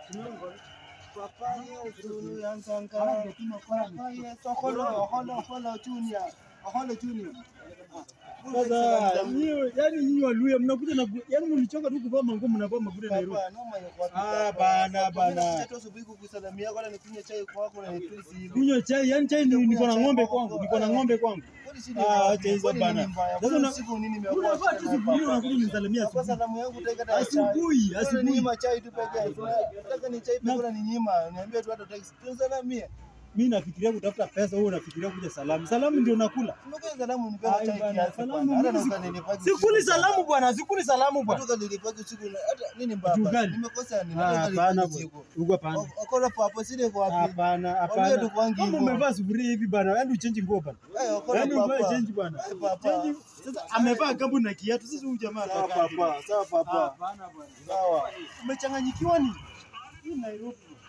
Papa Yesu yansanga. Papa Yesu holo holo holo junior. Holo junior. Sasa nyinyi yani nyinyi Waluya mnakuja na yani mlichoka tu kuvaa manguo mnavaa mabude Nairobi. Papa noma ya kwa. Ah, bana, bana. Hata asubuhi kukusalamia kwa nikunywa chai kwako na nitusi hivi. Kunywa chai, yani chai ni- niko na ng'ombe kwangu, niko na ng'ombe kwangu. Kwani si ni Ah, mbaya? acha hizo Kwani bana. nini mbaya? Sasa Kwani una- usiku nini imekuwa Unavaa tu shida sufuria hapa? unakuja unisalimia Kwa asubuhi. salamu yangu utaika hata chai. Asubuhi, Wewe asubuhi. unaninyima chai tu peke yake. Unataka ni chai Na- peke yake unaninyima. Niambie tu hata taxi. Tusalamie. Mimi nafikiria kutafuta pesa, wewe unafikiria kuja salamu. Salamu ndio nakula. Tumekuja salamu nipe Ai, chai bana, kiasi salamu bwana. Hata na mimi ukanilipaki. Sikuli salamu bwana, sikuli salamu bwana. Kutoka nilipaki usiku na- hata nini mbaya? Juu basi? gani? Nimekosa nini? Ah, Hata Hapana nilipaki bwana. usiku. Uko hapana. O- Okola papo sile kwa wapi? Hapana, Waambie hapana. tu kwangi Kama hivyo. umevaa sufuria hivi bwana, yaani uchenji nguo bwana. Eh, okola Yaani papa. uvae change bwana. Eh, papa. Change. Sasa amevaa gambu na kiatu. Sasa huyu jamaa Sawa atakaa vipi? papa, sawa papa. Hapana bwana. Sawa. Umechanganyikiwa ni? Hii Nairobi. bwana.